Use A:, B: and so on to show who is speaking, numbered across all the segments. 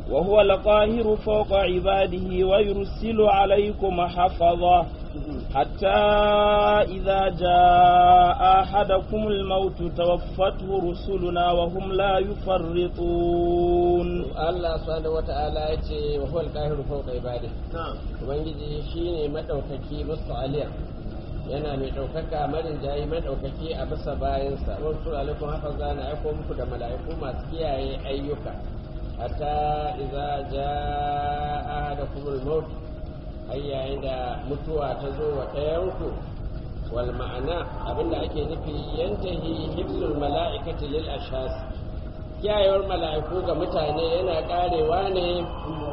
A: وهو القاهر فوق عباده ويرسل عليكم حفظه حتى إذا جاء أحدكم الموت توفته رسلنا وهم لا يفرطون
B: Allah subhanahu wata'ala ya ce wa huwal qahiru fawqa ibadihi ubangiji shine madaukaki musta'aliya yana mai ɗaukaka marin jayi madaukaki a bisa bayansa wa rasul alaikum hafaza na aiko muku da mala'iku masu kiyaye ayyuka hatta idza jaa ahadakumul maut har yayin da mutuwa ta zo wa ɗayanku wal ma'ana abinda ake nufi yantahi hibsul mala'ikati lil ashas kiyayewar mala'iku ga mutane yana karewa ne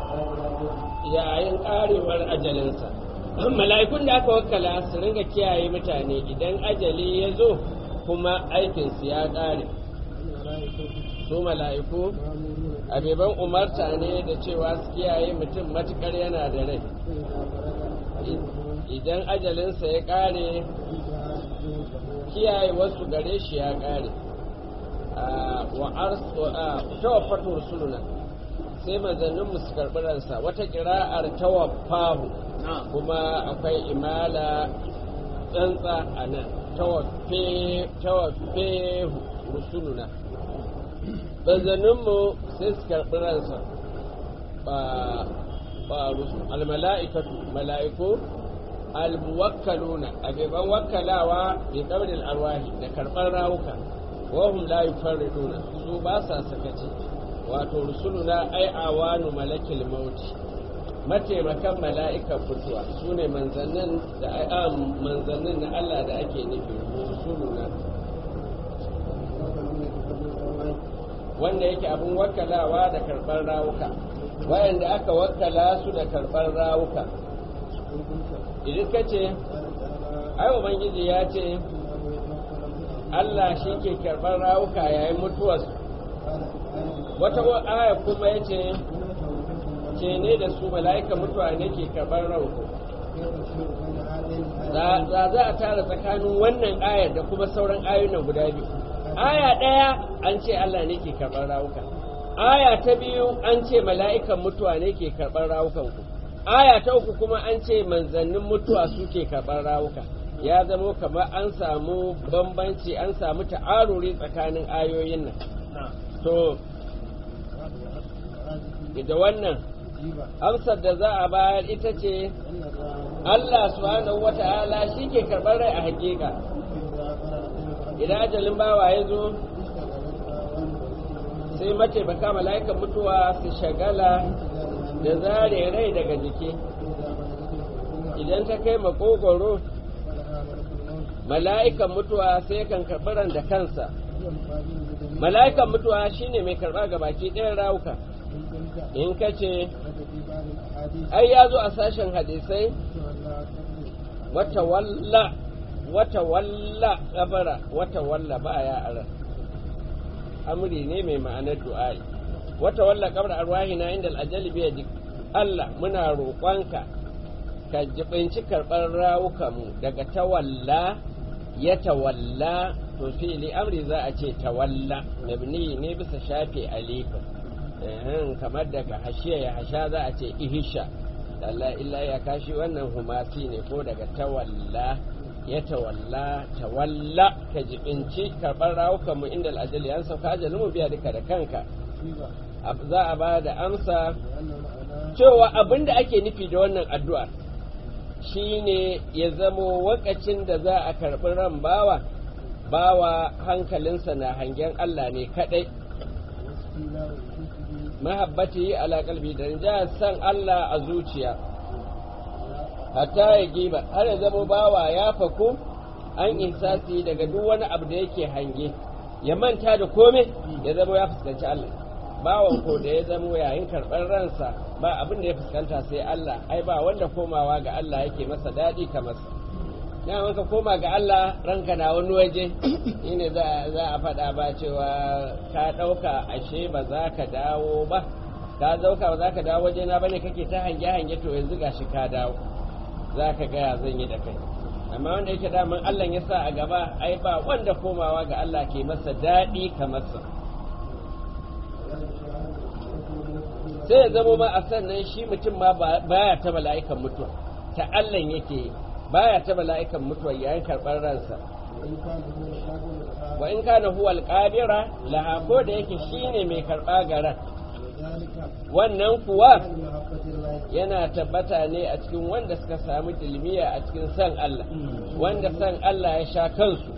B: yayin karewar ajalinsa mala'ikun da aka wakala su ringa kiyaye mutane idan ajali ya zo kuma aikinsu ya kare su mala'iku abeban umarta ne da cewa su kiyaye mutum matukar yana da rai idan ajalinsa ya kare kiyaye wasu gare shi ya kare wa tawaffatu rusuluna sai manzannin su karɓi ransa wata kira'ar tawaffahu kuma akwai imala tsantsa a nan tawaffe rusuluna manzanninmu sai su karɓi ransa ba almala'ikatu mala'iku almuwakkaluna abeban wakkalawa bi qabdil arwahi da karɓar rawuka wahum la yufarriduna su ba sa sakaci wato rusuluna ai awanu malakil mauti mataimakan mala'ikan mutuwa su ne manzannin da manzannin na Allah da ake nufi rusuluna wanda yake abin wakkalawa da karɓar rawuka wayanda aka wakkala su da karɓar rawuka idan ka ce ai ubangiji ya ce Allah shi ke karɓar rawuka yayin mutuwarsu wata aya kuma ya ce ce ne da su mala'ika mutuwa ne ke karɓar rawuka za za a tara tsakanin wannan ayar da kuma sauran ayoyin guda biyu aya ɗaya an ce Allah ne ke karɓar rawuka aya ta biyu an ce mala'ikan mutuwa ne ke karɓar rawukan ku aya ta uku kuma an ce manzannin mutuwa su ke karɓar rawuka ya zamo kamar an samu bambanci an samu ta'aruri tsakanin ayoyin nan to da wannan amsar da za a bayar ita ce Allah subhanahu wata'ala shi ke karɓar rai a hakika idan ajalin bawa ya zo sai mataimaka mala'ikan mutuwa su shagala da zare rai daga jiki idan ta kai makogoro mala'ikan mutuwa sai kan karɓi da kansa mala'ikan mutuwa shine mai karɓa ga baki ɗayan rawuka in ka ce ai ya zo a sashen hadisai wata walla wata walla kabara wata walla ba ya ara amri ne mai ma'anar du'a'i wata walla kabara arwahina inda al'ajali biya dik Allah muna roƙonka ka jibinci karɓar rawukanmu daga tawalla ya tawalla to fili amri za a ce tawalla mabni ne bisa shafe alifin kamar daga hashiya ya hasha za a ce ihisha Allah illa ya kashi wannan humasi ne ko daga tawalla ya tawalla tawalla ka jibinci karɓar rawukanmu inda al'ajali an sauka ajalin mu biya duka da kanka za a ba da amsa cewa abin da ake nufi da wannan addu'a shine ya zamo wakacin da za a karɓi ran bawa bawa hankalinsa na hangen Allah ne kaɗai mahabbati ala kalbi da ja san Allah a zuciya hatta ya giba har ya zamo bawa ya faku an insasi daga duk wani abu da yake hange ya manta da kome ya zamo ya fuskanci Allah bawan ko da ya zamo yayin karɓar ransa ba abin da ya fuskanta sai Allah ai ba wanda komawa ga Allah yake masa daɗi kamar sa na ka koma ga Allah ranka na wani waje shine za a faɗa ba cewa ka ɗauka ashe ba za ka dawo ba ka zauka ba za ka dawo waje na bane kake ta hange hange to yanzu gashi ka dawo za ka gaya zan yi da kai amma wanda yake daman Allah ya sa a gaba ai ba wanda komawa ga Allah ke masa daɗi kamar sa sai ya zama ma a sannan shi mutum ma baya ta mala'ikan mutuwa ta Allah yake baya ta mala'ikan mutuwa yayin karɓar ransa wa in kana huwa alqadira laha ko da yake shine mai karɓa garan wannan kuwa yana tabbata ne a cikin wanda suka samu dilmiya a cikin san Allah wanda san Allah ya sha kansu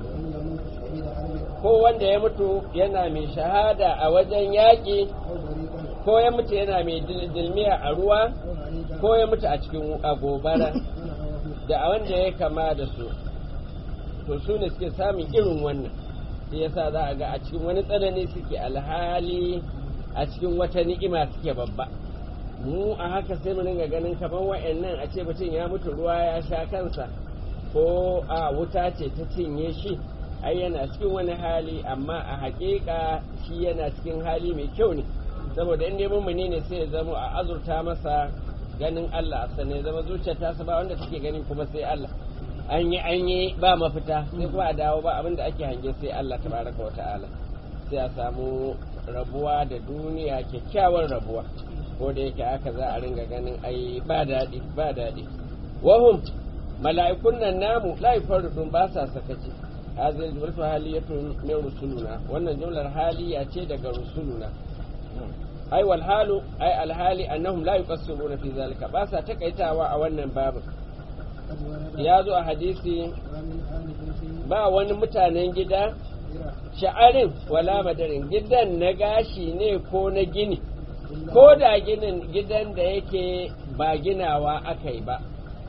B: ko wanda ya mutu yana mai shahada a wajen yaƙi ko ya mutu yana mai dilmiya a ruwa ko ya mutu a cikin agobara da a wanda ya kama da su to su ne suke samun irin wannan shi yasa za a ga a cikin wani tsanani suke alhali a cikin wata ni'ima suke babba mu a haka sai mu dinga ganin kamar wa'annan a ce mutum ya mutu ruwa ya sha kansa ko a wuta ce ta cinye shi ai yana cikin wani hali amma a haƙiƙa shi yana cikin hali mai kyau ne saboda in dai mummuni ne sai ya zama a azurta masa ganin Allah a sanai zama zuciyar ta ba wanda take gani kuma sai Allah an yi an yi ba mafita sai kuma a dawo ba abinda ake hange sai Allah tabaraka wa ta'ala sai a samu rabuwa da duniya kyakkyawar rabuwa ko da yake haka za a ringa ganin ai ba daɗi ba daɗi wahum mala'ikun nan namu la yufarridun ba sa sakaci hazil jumlatu haliyatun min rusuluna wannan jumlar haliya ce daga rusuluna ai wal halu ai al hali annahum la yuqassiruna fi zalika ba sa takaitawa a wannan babu ya zo a hadisi ba wani mutanen gida sha'arin wala madarin gidan na gashi ne ko na gini ko da ginin gidan da yake ba ginawa aka yi ba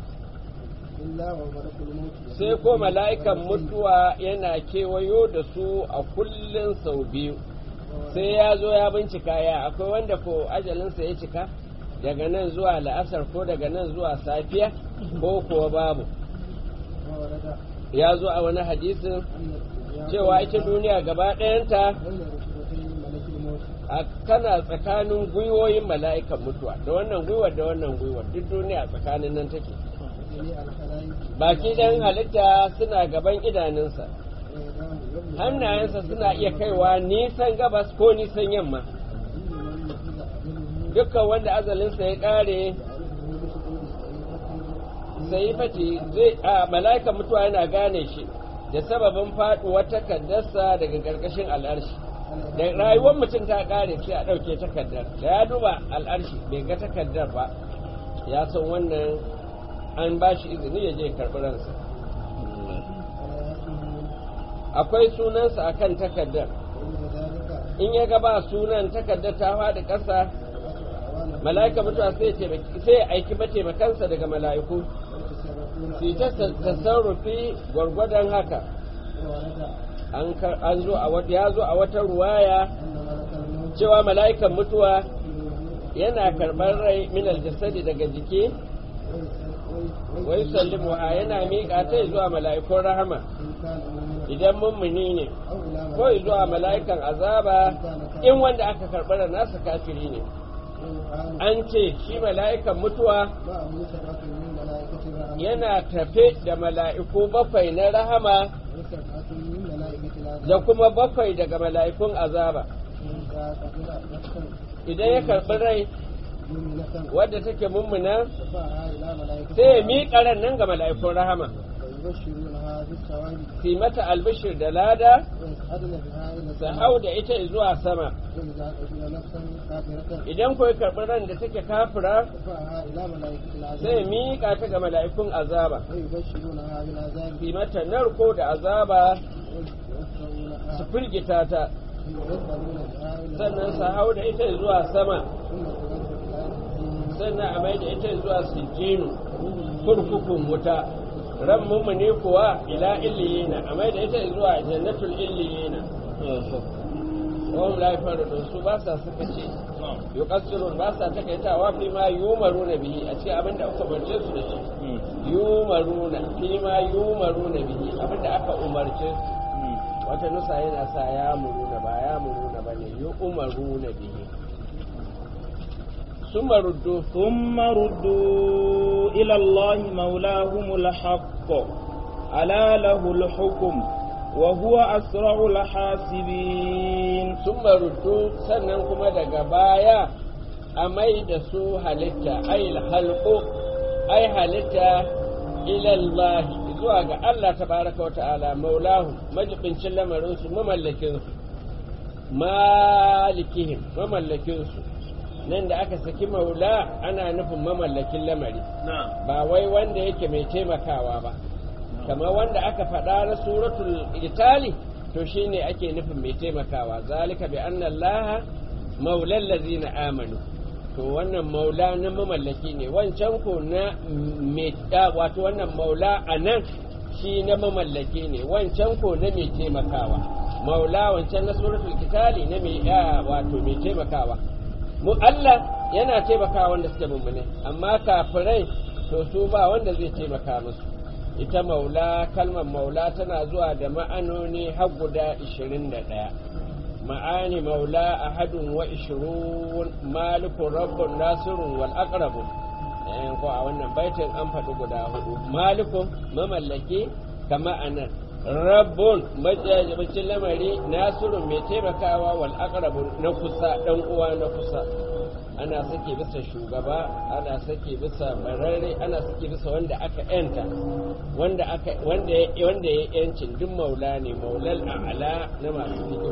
B: sai ko mala'ikan mutuwa yana kewayo da su a kullum sau biyu sai ya zo ya bincika ya akwai wanda ko ajalinsa ya cika daga nan zuwa la'asar ko daga nan zuwa safiya ko kuwa babu ya zo a wani hadisin cewa ita duniya gaba ɗayanta a kana tsakanin gwiwoyin mala'ikan mutuwa da wannan gwiwar da wannan gwiwar duk duniya tsakanin nan take baki dan halitta suna gaban idanunsa hannayensa suna iya kaiwa nisan gabas ko nisan yamma dukkan wanda azalinsa ya ƙare sai fati zai a mala'ikan mutuwa yana gane shi da sababin faɗuwar takardarsa daga ƙarƙashin al'arshi da rayuwar mutum ta ƙare sai a ɗauke takardar da ya duba al'arshi bai ga takardar ba ya san wannan an ba shi izini ya je karɓi ransa akwai sunansa a kan takardar in ya gaba sunan takardar ta faɗi ƙasa mala'ika mutuwa sai ya aiki mataimakansa daga mala'iku su ta tasarrufi gwargwadon haka an zo a wata ya zo a wata ruwaya cewa mala'ikan mutuwa yana karɓar rai minal jasadi daga jiki wai sallimu ha yana miƙa ta zuwa mala'ikun rahama idan mummuni ne ko zuwa mala'ikan azaba in wanda aka karɓar nasa kafiri ne an ce shi mala'ikan mutuwa yana tafe da mala'iku bakwai na rahama da kuma bakwai daga mala'ikun azaba idan ya karɓi rai wadda take mummuna sai ya miƙa ran nan ga mala'ikun rahama su mata albishir da lada su hau da ita zuwa sama idan kuwa karɓi ran da take kafira sai miƙa ta ga mala'ikun azaba su mata narko da azaba su firgita ta sannan su hau da ita zuwa sama sannan a mai da ita zuwa sijinu kurkukun wuta ran mummune kuwa ila illiyina a mai da ita zuwa jannatul illiyina wahum la yafarudun su ba sa suka ce yuqassirun ba sa takaitawa fi ma yumaruna bihi a cikin abinda aka umarce su da shi yumaruna fi ma yumaruna bihi abinda aka umarce su wata nusa yana sa ya muruna ba ya muruna ba ne yi umaru na bihi ثم ردوا
A: ثم ردوا إلى الله مولاهم الحق ألا له الحكم وهو أسرع الحاسبين
B: ثم ردوا sannan kuma daga baya a mai da su halitta ai halqu ai halitta ilallahi zuwa ga Allah tabaraka wa ta'ala maulahu majibincin lamarin su mamallakin su malikihim mamallakin su nan da aka saki maula ana nufin mamallakin lamari ba wai wanda yake mai taimakawa ba kamar wanda aka faɗa na suratul itali to shine ake nufin mai taimakawa zalika bi anna allaha maulal ladzina amanu to wannan maula na mamallaki ne wancan ko na mai wato wannan maula a nan shi na mamallaki ne wancan ko na mai taimakawa maula wancan na suratul kitali na mai wato mai taimakawa mu Allah yana taimakawa wanda suke mummune amma kafirai to su ba wanda zai taimaka musu ita maula kalmar maula tana zuwa da ma'anoni har guda 21 ma'ani maula ahadun wa ishirun malikun rabbun nasirun wal aqrabun ko a wannan baitin an faɗi guda hudu malikun mamallaki kama anan rabbun majajibacin lamari nasirun mai taimakawa wal aqrabun na kusa dan uwa na kusa ana sake bisa shugaba ana sake bisa bararre ana sake bisa wanda aka yanta wanda aka wanda wanda ya yancin duk maula ne maulal a'la na masu fiqh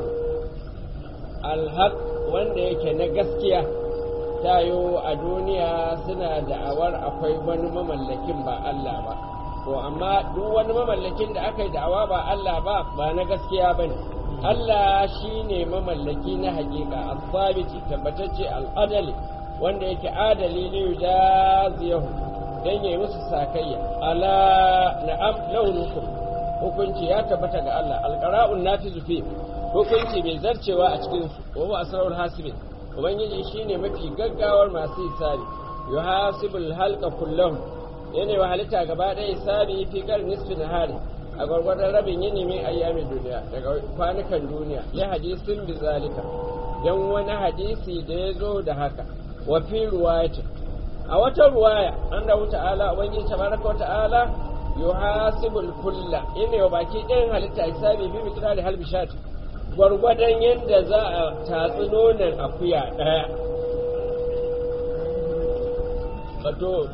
B: alhaq wanda yake na gaskiya tayo a duniya suna da'awar akwai wani mamallakin ba Allah ba to amma duk wani mamallakin da aka yi da'awa ba Allah ba ba na gaskiya ba ne Allah shi ne mamallaki na hakika asabiti tabbatacce al'adali wanda yake adali ne yujaziyahu dan yayi musu sakayya ala na'am launukum hukunci ya tabbata ga Allah alqara'un natizu fi hukunci mai zarcewa a cikin su wa huwa asrarul hasibin ubangiji shine mafi gaggawar masu hisabi yuhasibul halqa kullahum yana wa halitta gaba ɗaya hisabi fi kar nisfi nahari a gwargwadon rabin yini min ayyamin duniya daga kwanukan duniya ya hadisin bi zalika dan wani hadisi da ya zo da haka wa fi ruwayati a wata ruwaya an da ta'ala ubangiji tabaraka wa ta'ala yuhasibul kulla yana wa baki ɗayan halitta hisabi bi miqdari halbishati gwargwadon yadda za a tatsi nonon akuya ɗaya wato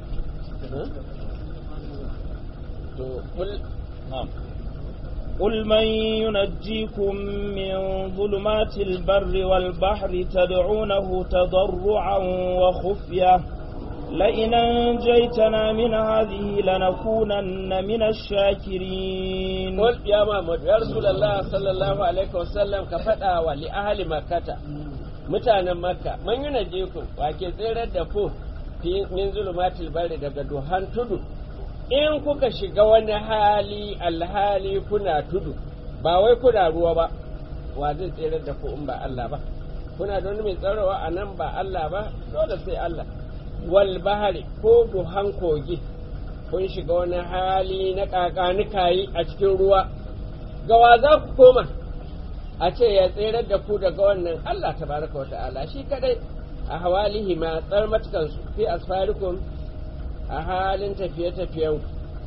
A: قل من ينجيكم من ظلمات البر والبحر تدعونه تضرعا وخفية لئن أنجيتنا من هذه لنكونن من الشاكرين
B: قل يا محمد يا رسول الله صلى الله عليه وسلم كفتا ولأهل مكة mutanen makka man yi najeku wake tsirar da ku min zulumatil bari daga duhan tudu in kuka shiga wani hali alhali kuna tudu ba wai kuna ruwa ba wa zai tsirar da ku in ba Allah ba kuna da wani mai tsarawa a nan ba Allah ba dole sai Allah wal bahari ko duhan kogi kun shiga wani hali na kakanikayi a cikin ruwa gawa za ku koma a ce ya tserar da ku daga wannan Allah tabaraka wa ta'ala shi kadai a hawalihi ma tsar matukansu fi asfarikum a halin tafiye-tafiyen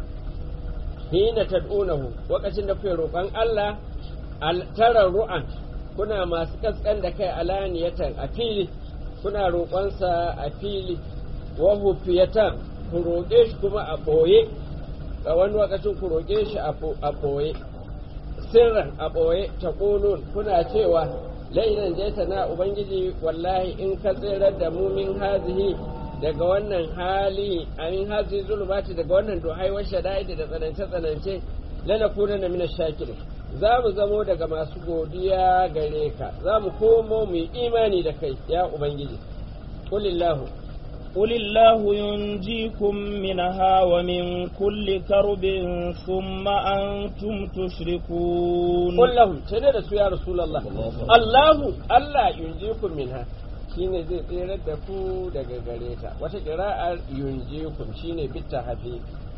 B: hina tad'unahu lokacin da kuke roƙon Allah tarar ru'an kuna masu kaskan da kai alaniyatan a fili kuna roƙonsa a fili wa hufiyatan ku roƙe shi kuma a ɓoye a wani lokacin ku roƙe shi a ɓoye sirran a ɓoye ta ƙulun kuna cewa lainan jaita na ubangiji wallahi in ka tsirar da mu min hazihi daga wannan hali amin hazi zulumati daga wannan duhai wa shada'id da tsanance tsanance lana kuna na mina shakirin za mu zamo daga masu godiya gare ka za mu komo mu yi imani da kai ya ubangiji qulillahu
A: قل الله ينجيكم منها ومن كل كرب ثم أنتم تشركون
B: قل لهم تنادى يا رسول الله الله الله ينجيكم منها shine zai tsirar da ku daga gare ta wata kira'ar yunjikum shine bitta hafi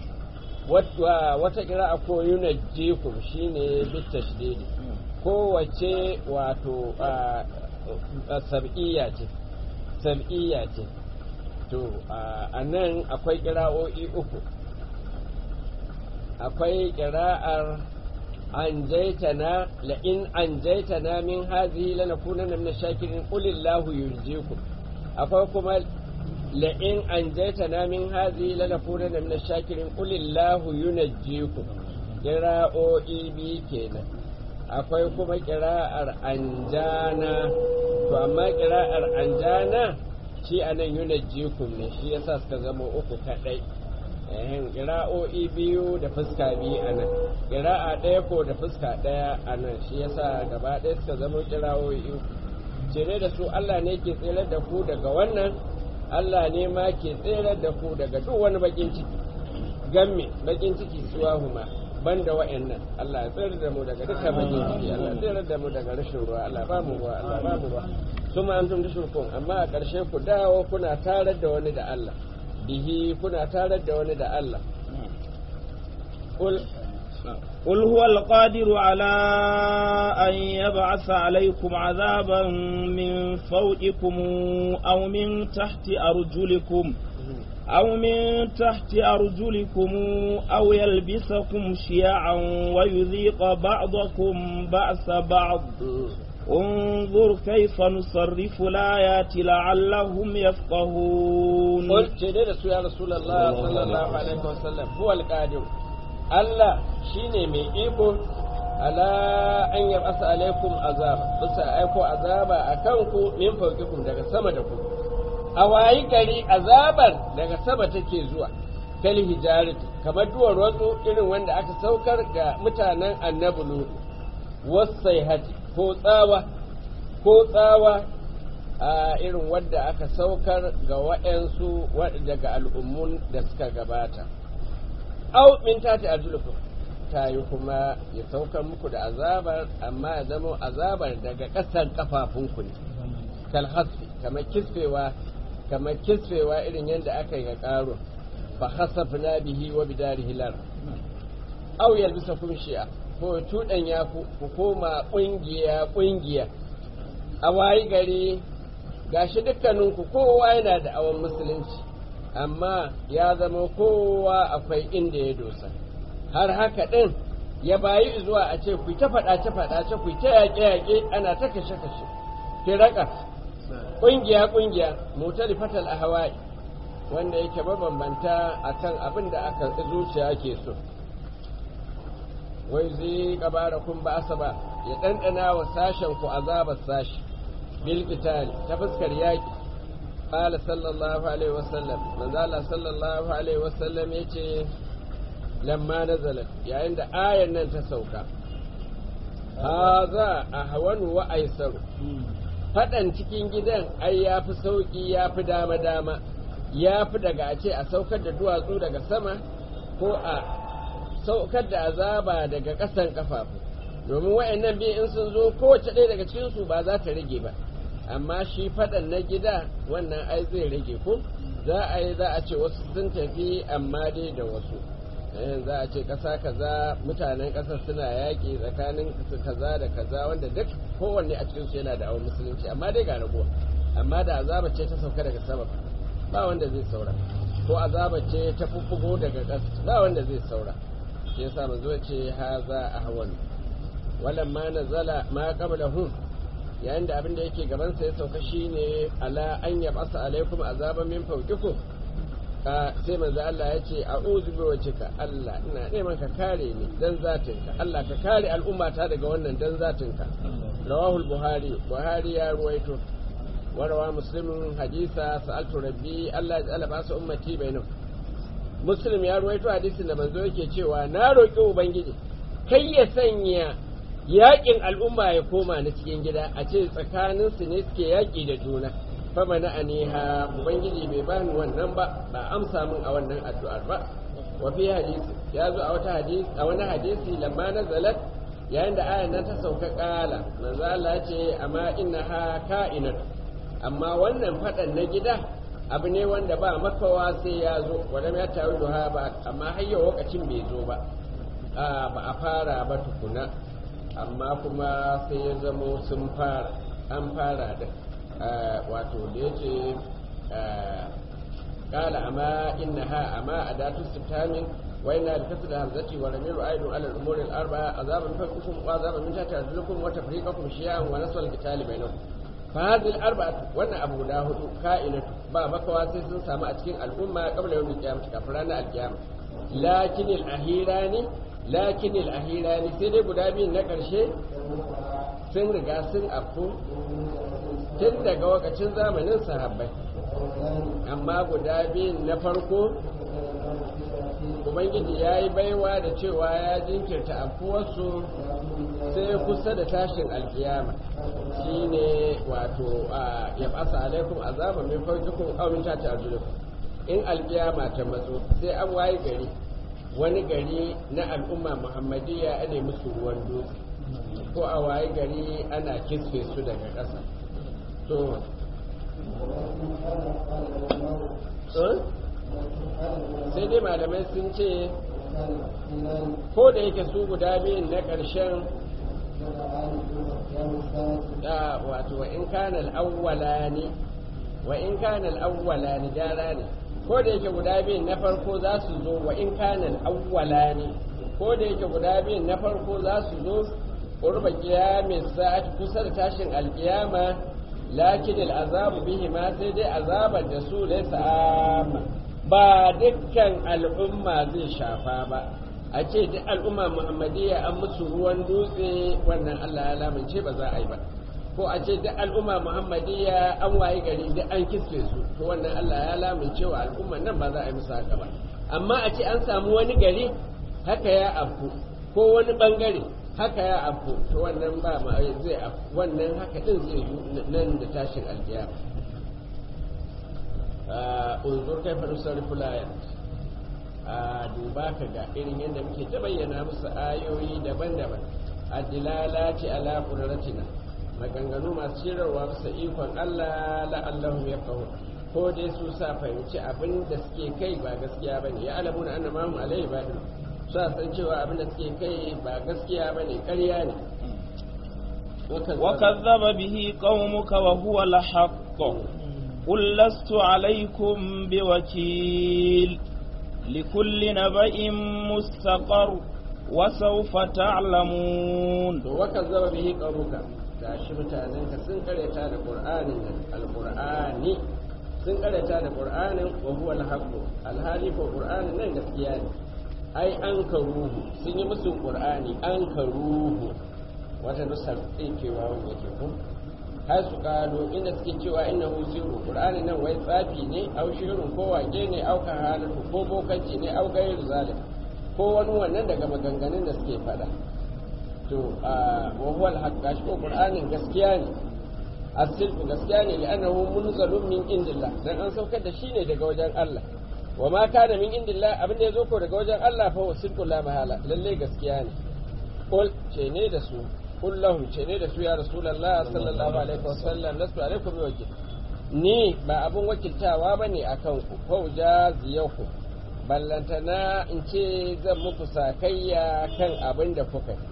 B: wata kira'a ko yunajjikum shine bitta shididi kowace wato sab'iyya ce sab'iyya ce to a nan akwai kira'o'i uku akwai kira'ar an jaitana la'in an jaitana min hazihi lanakunanna min shakirin qulillahu yurjikum akwai kuma la'in an jaita na min hazi lalafuna da mina shakirin kulillahu yunajjikum kira'o'i biyu kenan akwai kuma kira'ar anjana to amma kira'ar anjana shi anan yunajjikum ne shi yasa suka zama uku kadai ehin kira'o'i biyu da fuska biyu a nan kira'a ɗaya ko da fuska ɗaya a nan shi yasa gaba ɗaya suka zama kira'o'i uku cire da su Allah ne ke tsere da ku daga wannan Allah ne ma ke tsere da ku daga duk wani bakin ciki gamme bakin ciki suwa huma banda wa'annan Allah ya tsere da mu daga dukkan bakin ciki Allah ya tsere da mu daga rashin ruwa Allah ba mu ruwa Allah ba mu ruwa kuma an tun shirkun amma a ƙarshe ku dawo kuna tarar da wani da Allah bihi kuna tarar da wani da Allah
A: قل هو القادر على أن يبعث عليكم عذابا من فوقكم أو من تحت أرجلكم أو من تحت أرجلكم أو يلبسكم شيعا ويذيق بعضكم بأس بعض انظر كيف نصرف الآيات لعلهم يفقهون
B: قلت يا رسول الله صلى الله عليه وسلم هو القادر Allah shi ne mai iko ala an yi asa alaikum azaba bisa aiko azaba a kanku min faukikum daga sama da ku a wayi gari azabar daga sama take zuwa kal hijarati kamar duwar wasu irin wanda aka saukar ga mutanen annabi lut wasai hati ko tsawa ko tsawa a irin wadda aka saukar ga waɗansu daga al'ummun da suka gabata au min tati arjulukum ta yi kuma ya saukar muku da azabar amma ya zama azabar daga ƙasan kafafunku ne kal hasfi kamar kisfewa kamar kisfewa irin yadda aka yi ga ƙaro fa hasafna bihi wa bidarihi lar au yalbisakum shi'a ko tudan ya ku koma ƙungiya ƙungiya a wayi gari gashi dukkaninku kowa yana da awon musulunci amma ya zama kowa akwai inda ya dosa har haka ɗin ya bayi zuwa a ce ku ta faɗace faɗace ku ta yaƙe yaƙe ana ta kashe kashe firaka ƙungiya ƙungiya mutali fatal a hawaii wanda yake mabambanta akan abin da aka zuciya ke so wai zai kabara kun ba ba ya ɗanɗana wa sashen ku azabar sashi bil ta fuskar yaƙi قال صلى الله عليه وسلم من ذال صلى الله عليه وسلم يتي لما نزلت يعني عند آية نن تسوكا هذا أهون وأيسر faɗan cikin gidan ai ya fi sauƙi ya fi dama-dama ya fi daga a ce a saukar da duwatsu daga sama ko a saukar da azaba daga ƙasan ƙafafu domin wa'annan biyu in sun zo kowace ɗaya daga cikinsu ba za ta rage ba amma shi faɗan na gida wannan ai zai rage ko za a yi za a ce wasu sun tafi amma dai da wasu za a ce ƙasa kaza mutanen ƙasar suna yaƙi tsakanin kaza da kaza wanda duk kowanne a cikinsu yana da awon musulunci amma dai ga raguwa amma da azaba ce ta sauka daga sama ba wanda zai saura ko azaba ce ta fuffugo daga ƙasa ba wanda zai saura shi yasa manzo ce haza ahwan walamma nazala ma qablahum yayin da abin da yake gabansa ya sauka shine ala an yabasa alaikum azaban min fawqikum sai manzo Allah ya ce a'udhu bi wajhika Allah ina neman ka kare ni dan zatinka Allah ka kare al'umma ta daga wannan dan zatinka rawahu buhari buhari ya ruwaito wa rawa muslimun hadisa sa'altu rabbi Allah ya tsala basu ummati bainahum muslim ya ruwaito hadisin da manzo yake cewa na roki ubangiji kai ya sanya yaƙin al'umma ya koma na cikin gida a ce tsakaninsu ne suke yaƙi da juna fama na aniha ubangiji bai bani wannan ba ba amsa min a wannan addu'ar ba wa fi hadisi ya zo a wata hadisi a wani hadisi lamma nazalat yayin da ayan nan ta sauka kala manzo Allah ce amma innaha ka'inat amma wannan fadan na gida abu ne wanda ba makawa sai ya zo wanda ya tawi duha ba amma har yau lokacin bai zo ba ba a fara ba tukuna amma kuma sai ya zamo sun fara an fara da wato da ya ce kala amma inna ha amma a datu sitamin wa ina da kasu da hamzati wa ramiru aidun ala umurin arba azaban fa kukum wa azaban min tata arjulukum wa tafriqakum shi'an wa naswal qitali bainakum fa hadhihi arba'atu wannan abu guda hudu ka'inatu ba makawa sai sun samu a cikin al'umma qabla yawmil qiyamah kafin ranar alqiyama lakin al-ahirani lakin al-ahirani sai dai guda biyun na karshe sun riga sun afku tun daga wakacin zamanin sahabbai amma guda biyun na farko ubangiji ya yi baiwa da cewa ya jinkirta afuwarsu sai kusa da tashin alkiyama shi ne wato ya basa alaikum azaba min farkikun aumin ta ta in alkiyama ta matso sai an waye gari wani gari na al'umma muhammadiyya a ne musu ruwan dutse ko a waye gari ana kisfe su daga ƙasa to sai dai malamai sun ce ko da yake su guda biyun na ƙarshen da wato wa in kana al'awwala ne wa in kana al'awwala ne gyara ne ko da yake guda biyun na farko za su zo wa in kana al'awwala ne ko da yake guda biyun na farko za su zo qurba qiyamis sa'at kusa da tashin alqiyama lakin al'azabu bihi ma sai dai azabar da su laysa amma ba dukkan al'umma zai shafa ba a ce duk al'umma muhammadiyya an musu ruwan dutse wannan Allah ya lamince ba za a yi ba ko a ce duk al'umma muhammadiyya an waye gari duk an kisfe su to wannan Allah ya lamince wa al'umman nan ba za a yi musu haka ba amma a ce an samu wani gari haka ya afku ko wani bangare haka ya afku to wannan ba ma zai afku wannan haka din zai yi nan da tashin alkiyama unzur kai fa nusarrifu layat a duba ka ga irin yadda muke ta bayyana musu ayoyi daban-daban adilala ce ala qudratina maganganu masu shirarwa bisa ikon Allah la'allahum yafqahun ko dai su sa fahimci abin da suke kai ba gaskiya bane ya alamuna anna ma hum alaihi badin su san cewa abin da suke kai ba gaskiya bane ƙarya ne
A: وكذب به قومك وهو الحق قل لست عليكم بوكيل لكل نبأ مستقر وسوف تعلمون
B: وكذب به قومك gashi mutanen ka sun karyata da qur'anin nan alqur'ani sun karyata da qur'anin wa huwa alhaqu alhali ko qur'anin nan gaskiya ne ai an karuhu sun yi musu qur'ani an karuhu wata nusar tsinkewa wanda yake ko har su kado inda suke cewa inna hu siru qur'ani nan wai tsafi ne au shirin ko wake ne au kahalatu ko bokanci ne au gairu zalim ko wani wannan daga maganganun da suke fada to wa huwa al-haqq gashi ko qur'anin gaskiya ne as-sidqu gaskiya ne li'annahu munzalun min indillah dan an saukar da shi ne daga wajen Allah wa ma kana min indillah abin da yazo ko daga wajen Allah fa huwa sidqu la mahala lalle gaskiya ne qul ce ne da su qul lahum ce ne da su ya rasulullah sallallahu alaihi wasallam lastu alaikum wakil ni ba abun wakiltawa bane akan ku fa ujaziyakum ballantana in ce zan muku sakayya kan abin da kuka yi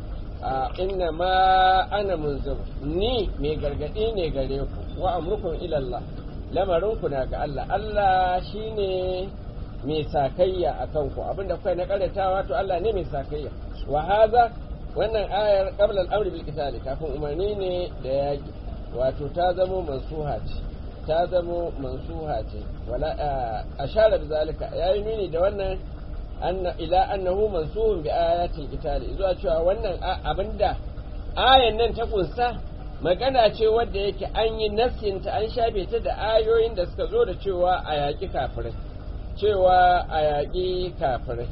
B: inna ma ana munzir ni mai gargadi ne gare ku wa amrukum ila Allah lamarin ku na ga Allah Allah shine mai sakayya akan ku abinda kuka na karatawa to Allah ne mai sakayya wa hadha wannan ayar qabla al-amri bil qitali kafin umarni ne da yaki wato ta zamo mansuha ce ta zamo mansuha ce wala ashara bi zalika yayi nuni da wannan anna ila annahu mansuhun bi ayatil qitali zuwa cewa wannan abinda ayan nan ta kunsa magana ce wadda yake an yi nassin ta an shafe ta da ayoyin da suka zo da cewa a yaƙi kafirai cewa a yaƙi kafirai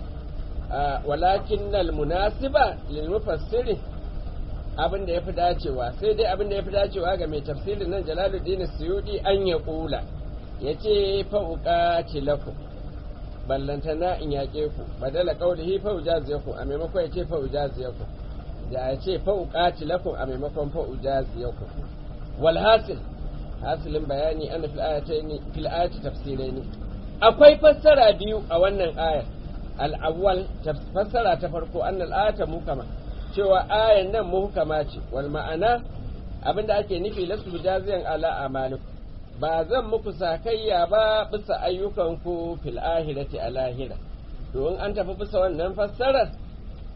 B: walakin nal munasiba lil mufassiri abin da yafi dacewa sai dai abin da yafi dacewa ga mai tafsirin nan Jalaluddin Suyudi an ya kula yace fa uqati lakum ballantana in yaƙe ku badala qaulihi fa ujaziyakum a maimakon yace fa ujaziyakum da yace fa uqati lakum a maimakon fa ujaziyakum wal hasil hasilin bayani ana fil ayatayn fil ayati tafsiraini akwai fassara biyu a wannan ayar al-awwal fassara ta farko annal ayata mukama cewa ayan nan muhkama ce wal ma'ana abinda ake nufi lasu jaziyan ala amalikum ba zan muku sakayya ba bisa ayyukanku fil ahirati a lahira to in an tafi bisa wannan fassarar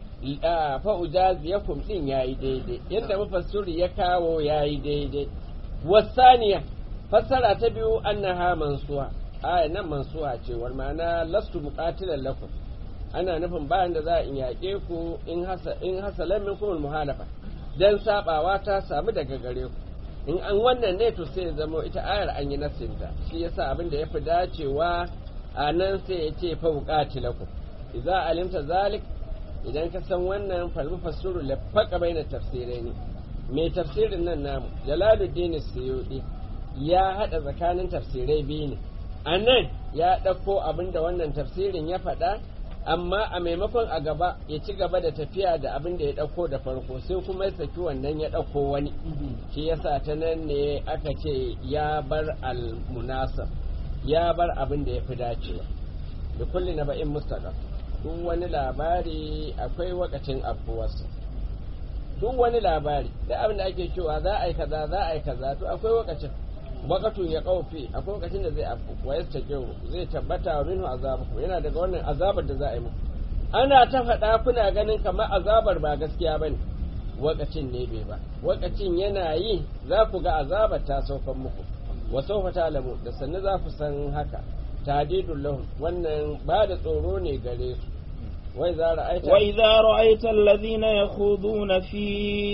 B: fa ujaziyakum din yayi daidai yadda mufassiri ya kawo yayi daidai wasaniya fassara ta biyu annaha mansuha aya nan mansuha ce wal ma'ana lastu muqatilan lakum ana nufin bayan da za a yaƙe ku in hasa in hasalan minkum muhalafa dan sabawa ta samu daga gare ku in an wannan ne to sai zama ita ayar an yi nasinta shi yasa abin da yafi dacewa a nan sai ya ce fa muqatilakum idza alimta zalik idan ka san wannan falmu fassuru lafaqa baina tafsiraini mai tafsirin nan namu jalaluddin suyudi ya hada tsakanin tafsirai biyu ne a nan ya ɗauko abin da wannan tafsirin ya faɗa amma a maimakon a gaba ya ci gaba da tafiya da abin da ya ɗauko da farko sai kuma ya saki wannan ya ɗauko wani shi yasa ta nan ne aka ce ya bar almunasab ya bar abin da ya fi dacewa da kulli na ba'in mustaqam duk wani labari akwai wakacin afuwarsa duk wani labari da abin da ake cewa za a yi kaza za a yi kaza to akwai wakacin wakatun ya kaufe akwai lokacin da zai afku wa yasta zai tabbata wa minhu azabuku yana daga wannan azabar da za a yi muku ana ta faɗa kuna ganin kamar azabar ba gaskiya bane wakacin ne bai ba wakacin yana yi za ku ga azabar ta saukan muku wa sawfa ta'lamu da sannu za ku san haka tadidul lahum wannan ba da tsoro ne gare su وإذا رأيت
A: وإذا رأيت الذين يخوضون في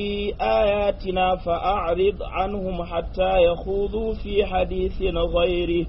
A: آياتنا فأعرض عنهم حتى يخوضوا في حديث غيره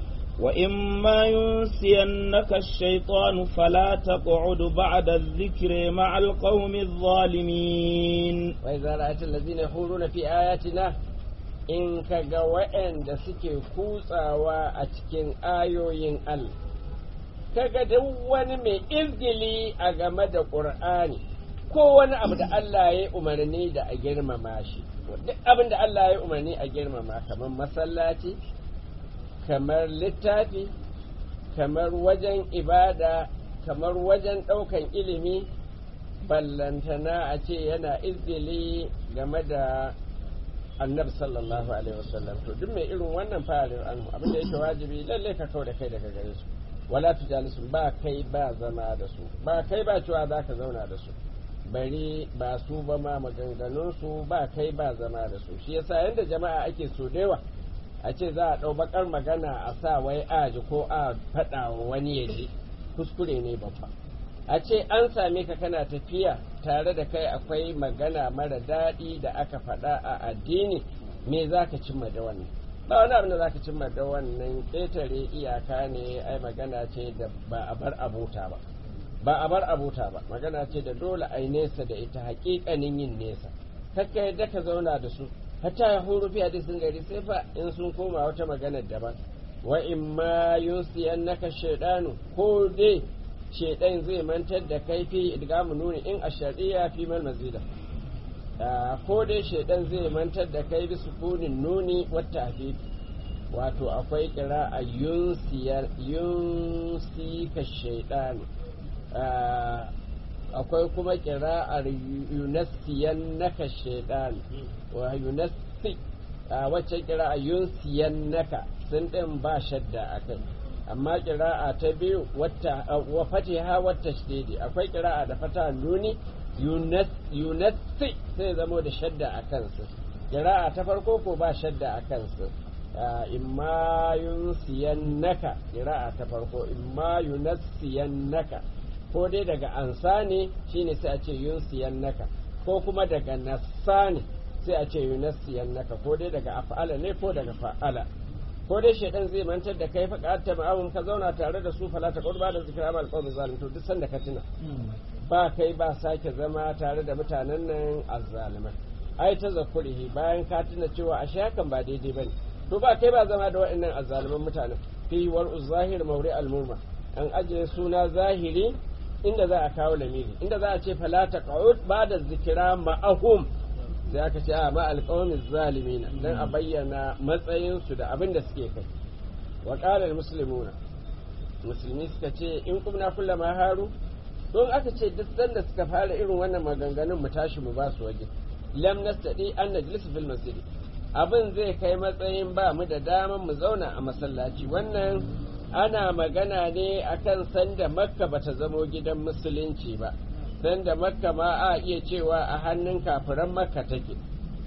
A: وإما ينسينك الشيطان فلا تقعد بعد الذكر مع القوم الظالمين
B: وإذا رأيت الذين يخوضون في آياتنا in ka ga waɗanda suke kutsawa a cikin ayoyin Allah kaga duk wani mai izgili a game da ƙur'ani ko wani abu da Allah ya umarni da a girmama shi duk abin da Allah ya umarni a girmama kamar masallaci kamar littafi kamar wajen ibada kamar wajen ɗaukan ilimi ballantana a ce yana izgili game da annabi sallallahu alaihi wasallam to duk mai irin wannan farin anhu abin da yake wajibi lalle ka kau da kai daga gare su wala tujalisu ba kai ba zama da su ba kai ba cewa za ka zauna da su bari ba su ba ma maganganun su ba kai ba zama da su shi yasa yanda jama'a ake so dewa a ce za a ɗau bakar magana a sa wai aji ko a faɗa wa wani ya ji kuskure ne babba a ce an same ka kana tafiya tare da kai akwai magana mara daɗi da aka faɗa a addini me za ka cimma da wannan ba wani abin da za ka cimma da wannan ƙetare iyaka ne ai magana ce da ba a bar abota ba ba a bar abota ba magana ce da dole ai nesa da ita haƙiƙanin yin nesa kakka yadda ka zauna da su hatta ya horo fi hadisin gari sai fa in sun koma wata magana daban wa in ma yunsiyannaka shaydanu ko dai shaidan zai mantar da kai fi idgamu nuni in a shari'a fi mal mazida ko dai shaidan zai mantar da kai bi sukunin nuni wata hafifi wato akwai kira a yunsi ka shaidan akwai kuma kira a yunasiyan naka shaidan wa yunasi wacce kira a yunsiyan naka sun ɗin ba shadda a kai amma kira'a ta biyu wa fatiha wata shididi akwai kira'a da fata nuni yunasi sai zamo da shadda a kansu kira'a ta farko ko ba shadda a kansu imma yunsiyannaka kira'a ta farko imma yunassiyannaka ko dai daga ansa ne shine sai a ce yunsiyannaka ko kuma daga nassa ne sai a ce yunassiyannaka ko dai daga af'ala ne ko daga fa'ala ko dai shaidan zai mantar da kai faƙa ta ma'amun ka zauna tare da su falata qurba da zikra amal qawmi zalim to duk sanda ka tuna ba kai ba sake zama tare da mutanen nan azzaliman ai ta zakurihi bayan ka tuna cewa ashe hakan ba daidai bane to ba kai ba zama da waɗannan azzaliman mutanen fi war zahir mawri al murma an ajiye suna zahiri inda za a kawo lamiri inda za a ce falata qa'ud ba da zikira ma'ahum sai aka ce a ma alƙawamin zalimina don a bayyana matsayinsu da abin da suke kai wa ƙalar musulmuna musulmi suka ce in kumna kulla ma haru don aka ce duk sanda suka fara irin wannan maganganun mu tashi mu ba su waje lam nastadi an najlis fil masjid abin zai kai matsayin ba mu da daman mu zauna a masallaci wannan ana magana ne akan sanda makka bata zamo gidan musulunci ba dan da makka ma a iya cewa a hannun kafiran makka take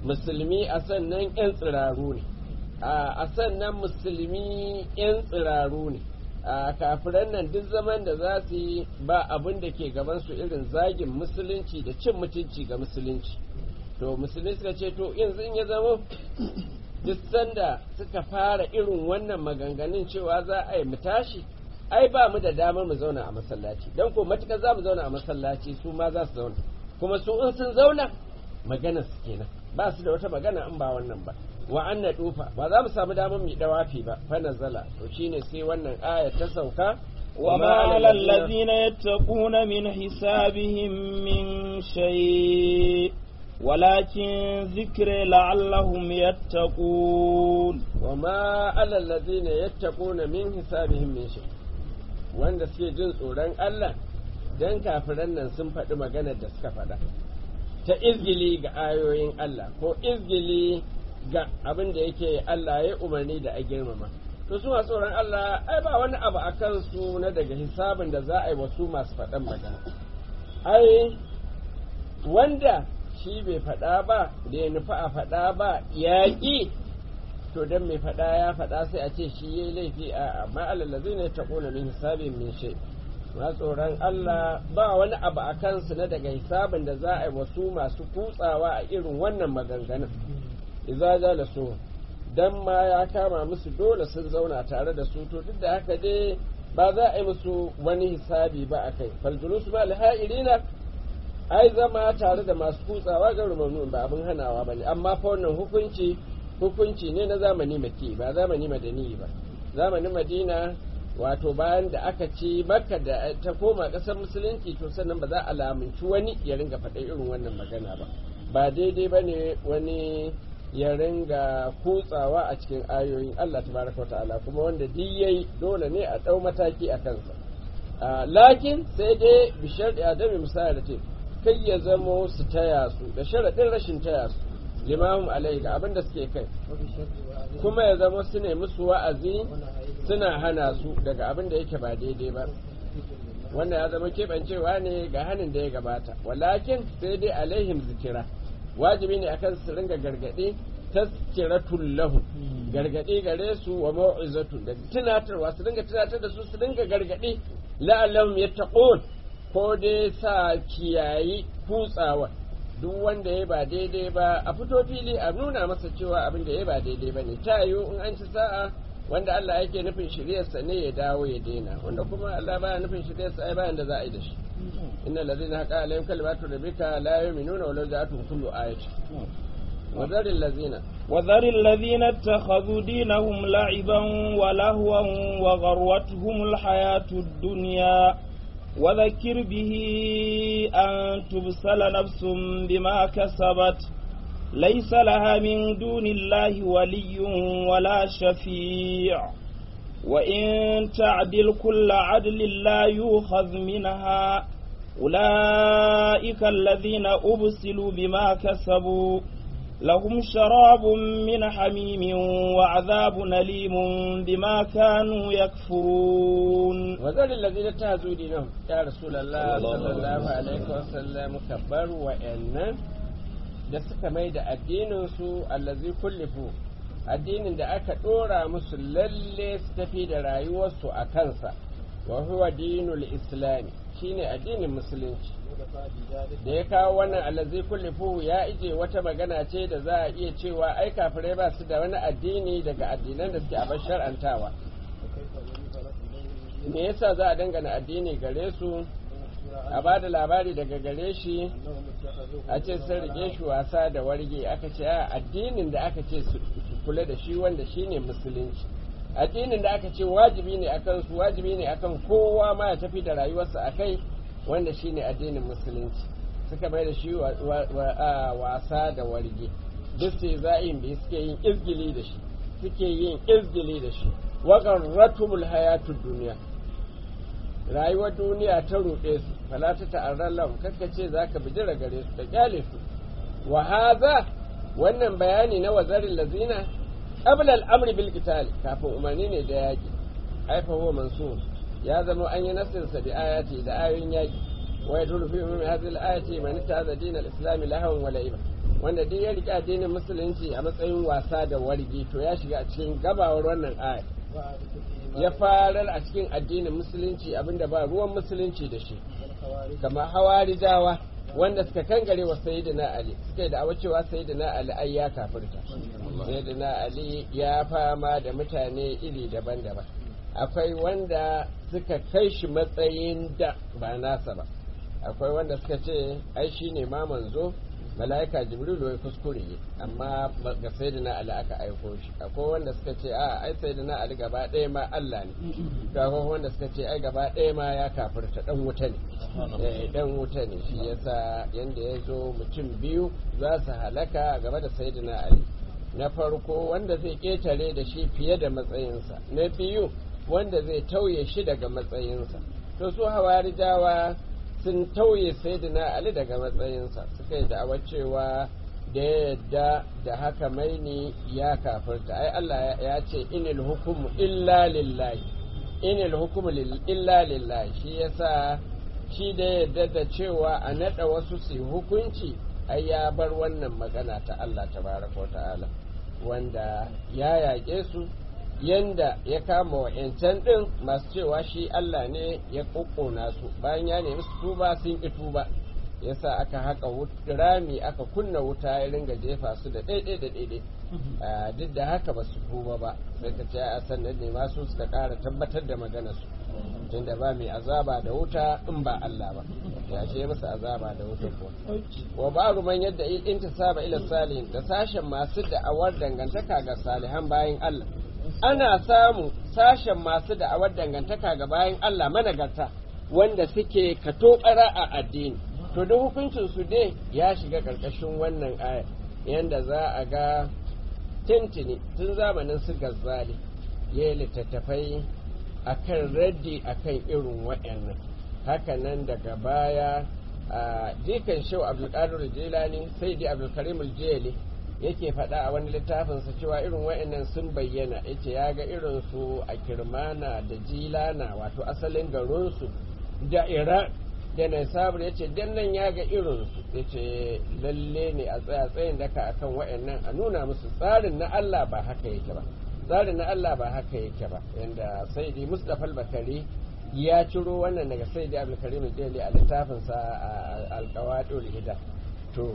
B: musulmi a sannan 'yan tsiraru ne a sannan musulmi 'yan tsiraru ne a kafiran nan duk zaman da za su yi ba abin da ke gabansu irin zagin musulunci da cin mutunci ga musulunci to musulmi suka ce to yanzu in ya zama duk sanda suka fara irin wannan maganganun cewa za a yi mu tashi ai ba mu da damar mu zauna a masallaci don ko matuƙar za mu zauna a masallaci su ma za su zauna kuma su in sun zauna magana su kenan ba su da wata magana in ba wannan ba wa anna dufa ba za mu samu damar mu dawafi ba fa nazala to shine sai wannan aya ta sauka
A: وما على الذين يتقون من حسابهم من شيء ولكن ذكر لعلهم يتقون
B: وما على الذين يتقون من حسابهم من شيء wanda suke jin tsoron Allah dan kafiran nan sun faɗi maganar da suka faɗa ta izgili ga ayoyin Allah ko izgili ga abin da yake Allah ya umarni da a girmama to su masu tsoron Allah ai ba wani abu a kansu na daga hisabin da za a yi wasu masu faɗan magana ai wanda shi bai faɗa ba da ya nufi a faɗa ba yaƙi to dan mai faɗa ya faɗa sai a ce shi yayi laifi a amma alallazi ne ta ƙona min hisabin min shay ma tsoron Allah ba wani abu a kansu na daga hisabin da za a yi wasu masu kutsawa a irin wannan maganganun idza jalasu dan ma ya kama musu dole sun zauna tare da su to duk da haka dai ba za a yi musu wani hisabi ba a kai faljulusu ma alha'irina ai zama tare da masu kutsawa ga rumanu ba abin hanawa bane amma fa wannan hukunci hukunci ne na zamani maki ba zamani madani ba zamanin madina wato bayan da aka ci makka da ta koma ƙasar musulunci to sannan ba za a lamunci wani ya ringa faɗa irin wannan magana ba ba daidai ba ne wani ya ringa kutsawa a cikin ayoyin Allah tabaraka wa ta'ala kuma wanda duk yayi dole ne a ɗau mataki a kansa lakin sai dai bishar da adami misali ce kai ya zamo su taya su da sharaɗin rashin taya su limahum alai ga abin da suke kai kuma ya zama su ne musu wa'azi suna hana su daga abin da yake ba daidai ba wannan ya zama keɓancewa ne ga hannun da ya gabata walakin sai dai alaihim zikira wajibi ne akan su ringa gargaɗe tazkiratul lahu gargaɗe gare su wa mau'izatu da tunatarwa su ringa tunatar da su su ringa gargaɗe la'allahum yattaqun ko dai sa kiyayi kutsawa duk wanda ya ba daidai ba a fito fili a nuna masa cewa abin da ya ba daidai ba ne ta yiwu in an ci sa'a wanda Allah yake nufin shiryarsa ne ya dawo ya daina wanda kuma Allah baya nufin shiryarsa ai bayan da za a yi da shi inna allazina haqa alaihim kalimatu rabbika la yu'minuna walau ja'atuhum kullu ayatin وذر الذين
A: وذر الذين اتخذوا دينهم لعبا ولهوا وغروتهم الحياة الدنيا وذكر به أن تبسل نفس بما كسبت ليس لها من دون الله ولي ولا شفيع وإن تعدل كل عدل لا يؤخذ منها أولئك الذين أبسلوا بما كسبوا لهم شراب من حميم وعذاب أليم بما كانوا يكفرون
B: وذل الذين اتخذوا دينهم يا رسول الله صلى الله عليه وسلم كبر وإن da suka mai da addininsu allazi kullifu addinin da aka ɗora musu lalle su tafi da rayuwarsu a kansa wa huwa dinul islami shine addinin musulunci da ya kawo wannan allazi kullifu ya ije wata magana ce da za a iya cewa ai kafirai ba su da wani addini daga addinan da suke a shar'antawa me yasa za a dangana addini gare su a ba da labari daga gare shi a ce sun rike shi wasa da warge aka ce a addinin da aka ce su kula da shi wanda shine musulunci addinin da aka ce wajibi ne akan su wajibi ne akan kowa ma ya tafi da rayuwarsa a kai wanda shine addinin musulunci suka bai da shi wasa da warge duk sai za'in da suke yin izgili da shi suke yin izgili da shi wa garratumul hayatud duniya rayuwar duniya ta ruɗe su fala ta ta'arrar lahum kakka ce zaka bijira gare su da kyale su wa hadha wannan bayani na wazarin lazina qabla al-amri bil qital kafin umarni ne da yaki ai fa huwa mansur ya zama an yi nasirsa da ayati da ayoyin yaki wa yadullu fi ummi hadhihi al-ayati man ta'adha din al-islam lahwan wa la'iba wanda duk ya riƙe addinin musulunci a matsayin wasa da wargi to ya shiga a cikin gabawar wannan aya ya farar a cikin addinin musulunci abinda ba ruwan musulunci da shi kamar hawarijawa wanda suka kangare wa sayyidina ali suka yi da'awar cewa sayyidina ali ai ya kafirta sayyidina ali ya fama da mutane iri daban-daban akwai wanda suka kai shi matsayin da ba nasa ba akwai wanda suka ce ai shine ma manzo mala'ika jibrilu ya kuskure amma ga sayyidina ali aka aiko shi akwai wanda suka ce a ai sayyidina ali gaba ɗaya ma Allah ne to akwai wanda suka ce ai gaba ɗaya ma ya kafirta dan wuta ne eh dan wuta ne shi yasa yanda ya zo mutum biyu za su halaka gaba da sayyidina ali na farko wanda zai ketare da shi fiye da matsayinsa na biyu wanda zai tauye shi daga matsayinsa to su hawarijawa sun tauye sayyidina ali daga matsayinsa suka yi da'awar cewa da yadda da haka maini ya kafirta ai Allah ya ce inil hukumu illa lillahi inil hukumu illa lillahi shi yasa shi da yadda da cewa a nada wasu su hukunci ai ya bar wannan magana ta Allah tabaraka wa ta'ala wanda ya yaƙe su yanda ya kama wa'yancan ɗin masu cewa shi Allah ne ya ƙoƙona su bayan ya nemi su tuba sun ƙi tuba yasa aka haka rami aka kunna wuta ya ringa jefa su da ɗaiɗai da ɗaiɗai duk da haka ba su tuba ba sai ka ce a sannan ne masu suka ƙara tabbatar da magana su tunda ba mai azaba da wuta in ba Allah ba ya ce masa azaba da wuta ko wa ba'ru man yadda in saba ila salihin da sashen masu da'awar dangantaka ga salihan bayan Allah ana samu sashen masu da'awar dangantaka ga bayan Allah managarta wanda suke katobara a addini to da hukuncin su dai ya shiga karkashin wannan aya yanda za a ga tintini tun zamanin su gazzali ya littattafai akan raddi akan irin waɗannan hakanan daga baya a jikan shau abdulkadir jilani sai dai abdulkarim jeli yake faɗa a wani littafinsa cewa irin wa'annan sun bayyana yace ya ga irin su a kirmana da jilana wato asalin garinsu da iran da naisabur ya ce dan nan ya ga irinsu ya ce lalle ne a tsaya tsayin daka akan wa'annan a nuna musu tsarin na allah ba haka yake ba tsarin na allah ba haka yake ba yanda sai dai mustapha bakari ya ciro wannan daga sai dai abdulkarim jeli a littafinsa a alkawadul hida to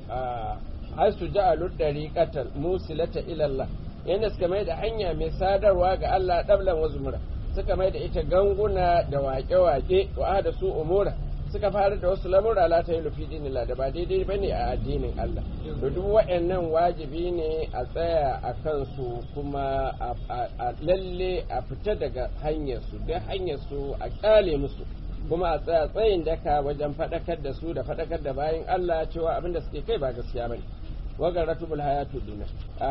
B: har su ja'alu dariqatan musilata ila Allah yanda suka mai da hanya mai sadarwa ga Allah dablan wa zumura suka mai da ita ganguna da waƙe-waƙe wa da su umura suka fara da wasu lamura la ta yi lufi dinila da ba daidai bane a addinin Allah to duk waɗannan wajibi ne a tsaya a kansu kuma a lalle a fita daga hanyar su da hanyar su a kyale musu kuma a tsaya tsayin daka wajen faɗakar da su da faɗakar da bayan Allah cewa abin da suke kai ba gaskiya bane وغرته بالحياة الدنيا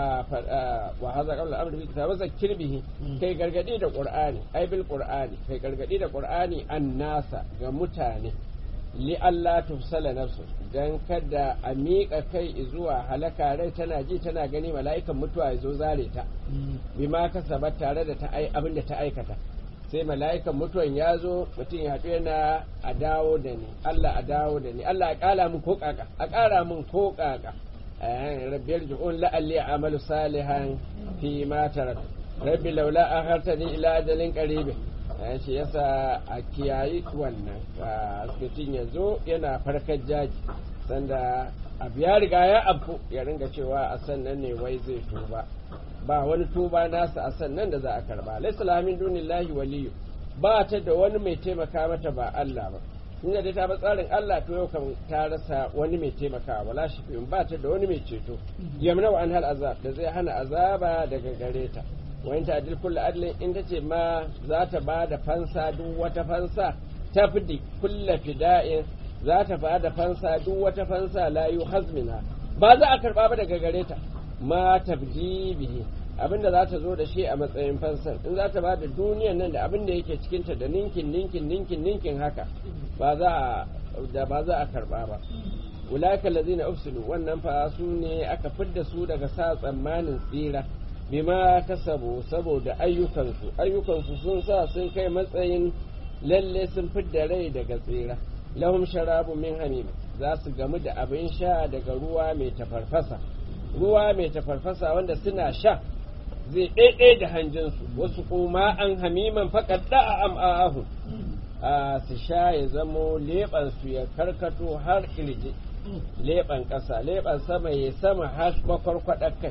B: وهذا قبل الأمر في كتاب ذكر به كي غرغدي da Qur'ani ai bil Qur'ani kai gargadi da Qur'ani annasa ga mutane li Allah tufsala nafsu dan kada a miƙa kai zuwa halaka rai tana ji tana gani mala'ikan mutuwa ya zo zare ta bima kasabat tare da ta ai abin da ta aikata sai mala'ikan mutuwan ya zo mutum ya haɗu yana a dawo da ni Allah a dawo da ni Allah a ƙara min ko ƙaƙa a ƙara min ko ƙaƙa rabbi yarji'un la'alli a'malu salihan fi ma tarak rabbi laula akhartani ila ajalin qarib shi yasa a kiyayi wannan mutum ya zo yana farkar jaji sanda abu ya riga ya abu ya ringa cewa a sannan ne wai zai tuba ba wani tuba nasa a sannan da za a karba laysa lamin dunillahi waliyu ba ta da wani mai taimaka mata ba Allah ba tunda dai ta ba tsarin Allah to yau kan ta rasa wani mai taimakawa wala shi ba ta da wani mai ceto yamna wa an hal azab da zai hana azaba daga gare ta wa in ta adil kullu adlin in ta ce ma za ta ba da fansa duk wata fansa ta fidi kullu fida'in za ta ba da fansa duk wata fansa la yu hazmina ba za a karba ba daga gare ta ma tabdi bihi abinda za ta zo da shi a matsayin fansan in za ta ba da duniyan nan da abin da yake cikinta da ninkin ninkin ninkin ninkin haka ba za a da ba za a karba ba ulaka lazina ufsilu wannan fa su ne aka fidda su daga sa tsammanin tsira bima kasabu saboda ayyukansu ayyukansu sun sa sun kai matsayin lalle sun fidda rai daga tsira lahum sharabu min hamim za su gamu da abin sha daga ruwa mai tafarfasa ruwa mai tafarfasa wanda suna sha zai ɗaiɗai da hanjinsu wasu kuma an hamiman faƙaɗa a am'ahu a su sha ya zamo leɓansu ya karkato har ƙirji leɓen ƙasa leɓen sama ya sama har makwarkwaɗar kai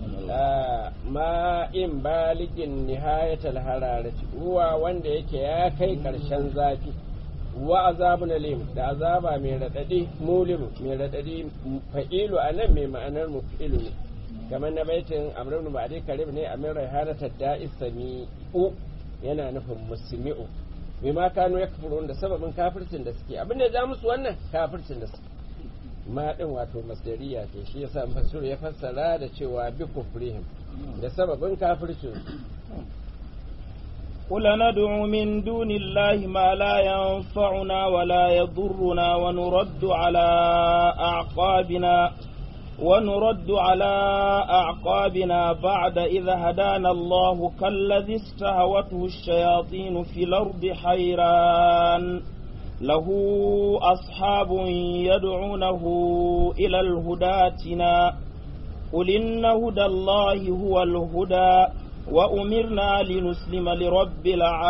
B: ma in baligin nihayatal hararati ruwa wanda yake ya kai ƙarshen zafi wa azabun alim da azaba mai raɗaɗi mulim mai raɗaɗi fa'ilu a nan mai ma'anar mufilu ne kamar na baitin amrun ba'adi karib ne amin raihanata da'is sami'u yana nufin musmi'u mai ma kano ya kafurun da sababin kafircin da suke abin da ya ja musu wannan kafircin da suke ma din wato masdariya ce shi yasa fasir ya fassara da cewa bi kufrihim da sababin kafircin
A: قل ندعو من دون الله ما لا ينفعنا ولا يضرنا ونرد على أعقابنا ونرد على أعقابنا بعد إذا هدانا الله كالذي استهوته الشياطين في الأرض حيران له أصحاب يدعونه إلى الهداتنا قل إن هدى الله هو الهدى وأمرنا لنسلم لرب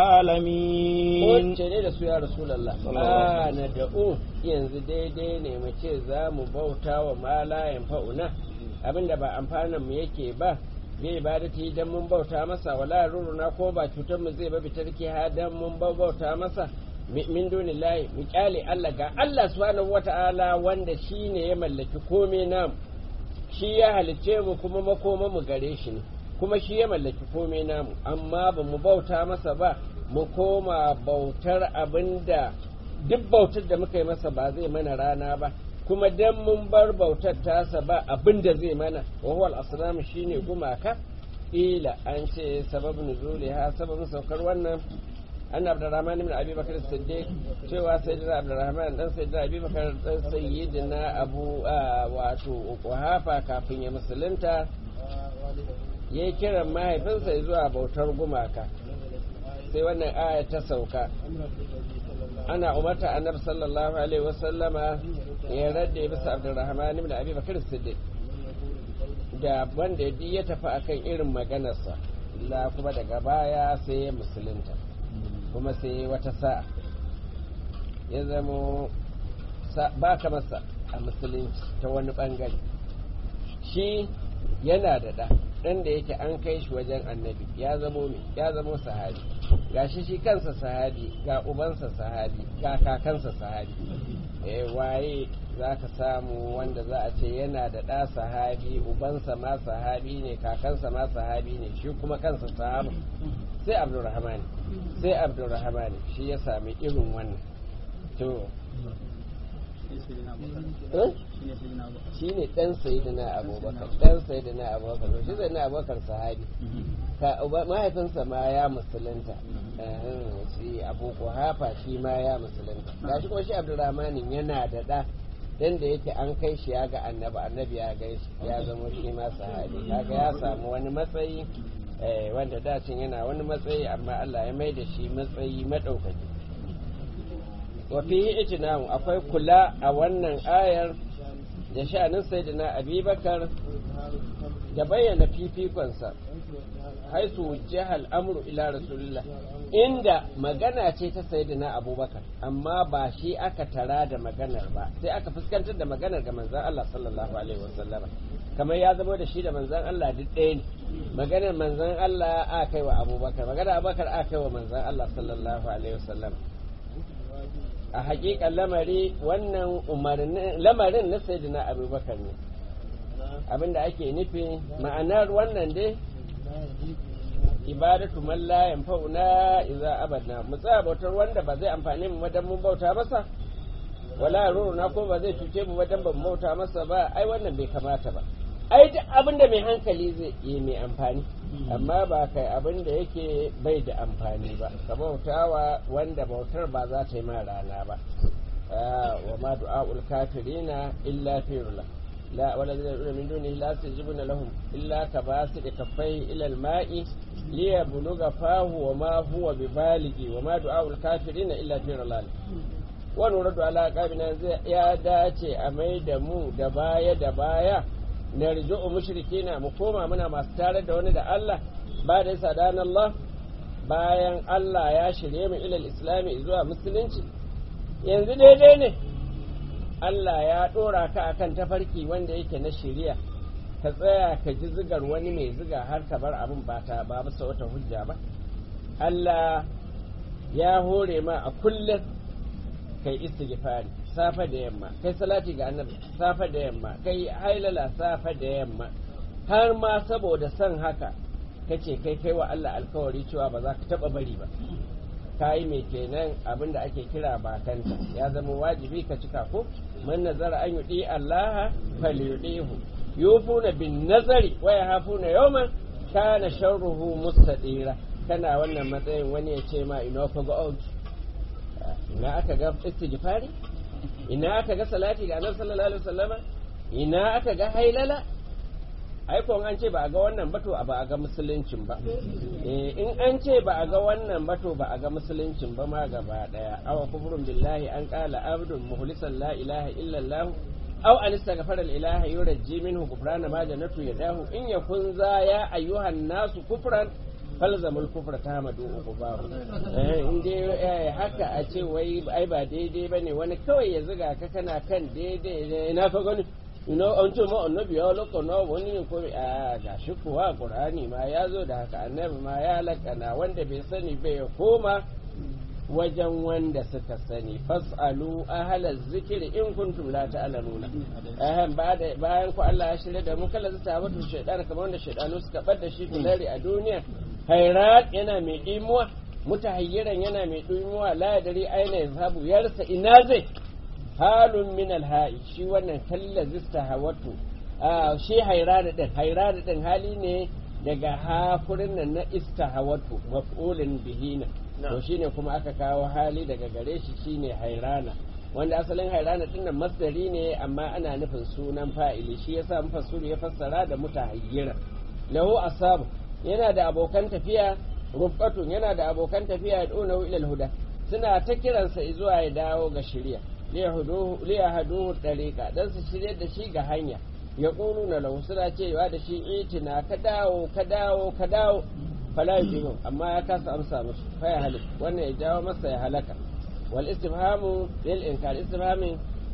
A: العالمين
B: Wacce ne da su ya Rasulallah, ba na da'u yanzu daidai ne mu ce za mu bauta wa malayan fa'una abinda ba amfanin mu yake ba bai ibadati dan mun bauta masa wala ruruna ko ba cutar mu zai ba bitarki ha dan mun bauta masa min dunillahi mu kyale Allah ga Allah subhanahu wata'ala wanda shine ya mallaki komai namu shi ya halicce mu kuma makoma mu gare shi ne kuma shi ya mallaki komai namu amma ba mu bauta masa ba mu koma bautar abinda duk bautar da muka yi masa ba zai mana rana ba kuma dan mun bar bautar tasa ba abinda zai mana wa huwa al-asnam shine gumaka ila an ce sababin nuzuliha sababin saukar wannan an abdurrahman ibn abi bakar siddiq cewa sayyidina abdurrahman dan sayyidina abi bakar dan sayyidina abu wato kuhafa kafin ya musulunta ya yi kiran mahaifinsa zuwa bautar gumaka sai wannan aya ta sauka ana umarta annabi sallallahu alaihi wasallama ya radda bisa abdurrahman ibn abi bakar siddiq da wanda ya tafi akan irin maganarsa la kuma daga baya sai ya musulunta kuma sai wata sa'a ya zamo ba ka masa a musulunci ta wani bangare shi yana da ɗa ɗan da yake an kai shi wajen annabi ya zamo mai ya zamo sahabi ga shi shi kansa sahabi ga ubansa sahabi ga kakansa sahabi eh waye za ka samu wanda za a ce yana da ɗa sahabi ubansa ma sahabi ne kakansa ma sahabi ne shi kuma kansa sahabi sai abdurrahmani sai abdurrahmani shi ya sami irin wannan to shi ne ɗan sayidina abubakar ɗan sayidina abubakar shi sayidina abubakar sahabi mahaifinsa ma ya musulunta shi abu hafa shi ma ya musulunta ga shi kuma shi abdurrahmanin yana da ɗa dan da yake an kai shi ya ga annabi annabi ya gai shi ya zama shi ma sahabi kaga ya samu wani matsayi wanda dacin yana wani matsayi amma Allah ya mai da shi matsayi madaukaki wa fihi ijna'u akwai kula a wannan ayar da sha'anin sayyidina abubakar da bayyana fifikonsa haisu jihal amru ila rasulullah inda magana ce ta sayyidina abubakar amma ba shi aka tara da maganar ba sai aka fuskantar da maganar ga manzon Allah sallallahu alaihi wasallama kamar ya zama da shi da manzon Allah duk ɗaya ne maganar manzon Allah a kai wa abubakar maganar abubakar a kai wa manzon Allah sallallahu alaihi wasallama a hakikan lamari wannan lamarin na sayyidina abubakar ne abinda ake nufi ma'anar wannan dai ibadatu man la yanfa'una idza abadna mu tsaya bautar wanda ba zai amfane mu wajen mun bauta masa wala ruruna ko ba zai cuce mu wajen ban bauta masa ba ai wannan bai kamata ba ai duk abin da mai hankali zai yi mai amfani amma ba kai abin da yake bai da amfani ba ka bautawa wanda bautar ba za ta yi ma rana ba wa ma du'a'ul kafirina illa firula لا والذين يدعون من دونه لا يستجيبون لهم إلا كباسط كفيه إلى الماء ليبلغ فاه وما هو ببالغ وما دعاء الكافرين إلا في ضلال wani radu ala kabina ya dace a mai da mu da baya da baya na rijo'u mushrikina mu koma muna masu tare da wani da Allah ba da yasa dan Allah bayan Allah ya shirye mu ilal islami zuwa musulunci yanzu daidai ne Allah ya ɗora ka akan tafarki wanda yake na shiriya ka tsaya ka ji zigar wani mai ziga har ka bar abin ba ta ba bisa wata hujja ba Allah ya hore ma a kullum kai istighfari safa da yamma kai salati ga annabi safa da yamma kai hailala safa da yamma har ma saboda son haka kace kai kai wa Allah alkawari cewa ba za ka taba bari ba kayi mai kenan abin da ake kira bakanta ya zama wajibi ka cika ko man nazara an yudi Allah falyudihu yufuna bin nazari wa yahafuna yawman kana sharruhu mustadira kana wannan matsayin wani ya ce ma ina fa ga out ina aka ga istighfari ina aka ga salati ga annabi sallallahu alaihi wasallama ina aka ga hailala ai ko an ce ba a ga wannan ba to ba a ga musuluncin ba eh in an ce ba a ga wannan ba to ba a ga musuluncin ba ma gaba daya awa kufrun billahi an qala abdun muhlisan la ilaha illa allah aw an istaghfara al ilaha yurji minhu kufrana ma janatu yadahu in yakun za ya ayyuhan nasu kufran falzamul kufra ta madu uku babu in dai haka a ce wai ai ba daidai bane wani kawai ya ziga ka kana kan daidai na fa gani ina an ce ma annabi ya lakana wani ne ko a ga shi kuwa qur'ani ma ya zo da haka annabi ma ya lakana wanda bai sani bai ya koma wajen wanda suka sani fasalu ahlaz zikri in kuntum la ta'lamuna ahan bayan ku Allah ya shirya da mu kala zata wato shaydan kamar wanda shaydanu suka bar da shi kulari a duniya hairat yana mai dimuwa mutahayyiran yana mai dimuwa la yadri aina yazhabu yarsa ina zai halun min alha'i shi wannan kalla zista hawatu shi hairada din hairada din hali ne daga hafurin nan na istahawatu maf'ulin bihina to shine kuma aka kawo hali daga gare shi shine hairana wanda asalin hairana din nan masdari ne amma ana nufin sunan fa'ili shi yasa mufassiru ya fassara da mutahayyira lahu asab yana da abokan tafiya rufqatun yana da abokan tafiya da ila huda suna ta kiransa zuwa ya dawo ga shari'a liyahaduhu ɗariƙa don su shirya da shi ga hanya ya ƙunu na lahu suna cewa da shi itina ka dawo ka dawo ka dawo fala yujibun amma ya kasa amsa musu fa ya halik wannan ya jawo masa ya halaka wal istifhamu lil inkar istifhamin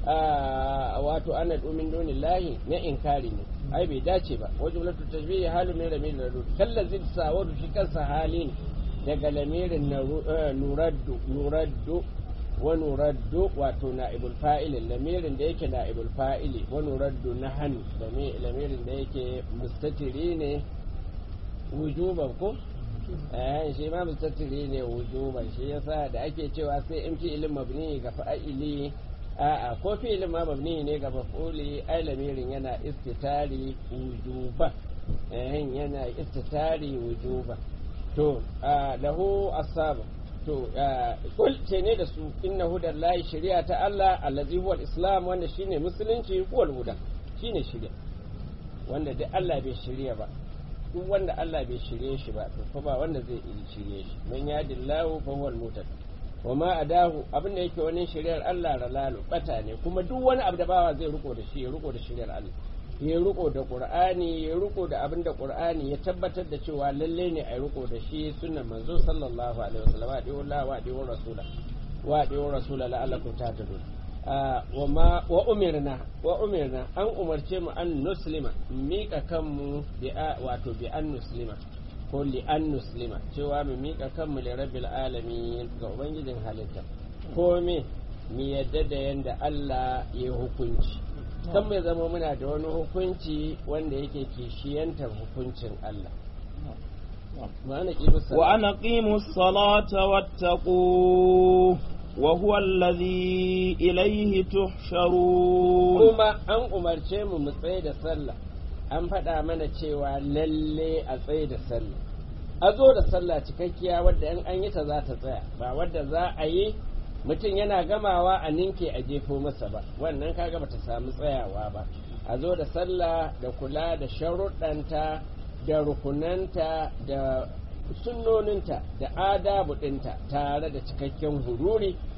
B: wato ana dumin dunillahi na inkari ne ai bai dace ba wa jumlatu tashbihi halu min ramil radu kallazi sawadu shi kansa hali ne daga lamirin nuraddu nuraddu wani raddu wato na'ibul fa'ilin lamirin da yake na'ibul fa'ili wani raddu na hannu lamirin da yake mustatiri ne wujuban ko eh shi ma mustatiri ne wujuban shi yasa da ake cewa sai in fi'ilin mabni ga fa'ili a'a ko fi'ilin ma mabni ne ga maf'uli ai lamirin yana istitari wujuban eh yana istitari wujuban to lahu asaba to kul ce ne da su inna hudan lahi shari'a ta Allah allazi huwa islam wanda shine musulunci huwal huda shine shari'a wanda duk Allah bai shirya ba duk wanda Allah bai shirye shi ba to fa ba wanda zai yi shirye shi man yadillahu fa huwal mutad wa ma adahu abin da yake wani shari'ar Allah ralalu bata ne kuma duk wani abu da bawa zai riko da shi ya riko da shari'ar Allah ya riko da qur'ani ya riko da abin da qur'ani ya tabbatar da cewa lalle ne a riko da shi sunnan manzo sallallahu alaihi wasallam wa diwa Allah wa diwa rasula wa diwa rasula la'allakum tahtadun wa ma wa umirna wa umirna an umarce mu an nuslima mika kanmu bi wato bi an nuslima ko li an nuslima cewa mu mika kanmu li rabbil alamin ga ubangijin halitta ko me mu yadda da yanda Allah ya hukunci kan mai zama muna da wani hukunci wanda yake kishiyantar hukuncin Allah.
A: وأن أقيموا الصلاة واتقوه وهو الذي إليه تحشرون
B: kuma an umarce mu mu tsaye da sallah an faɗa mana cewa lalle a tsaye da sallah a zo da sallah cikakkiya wadda in an yi ta za ta tsaya ba wadda za a yi mutum yana gamawa a ninke a jefo masa ba wannan kaga bata samu tsayawa ba a zo da sallah da kula da sharuɗanta da rukunanta da sunnoninta da adabu ɗinta tare da cikakken hururi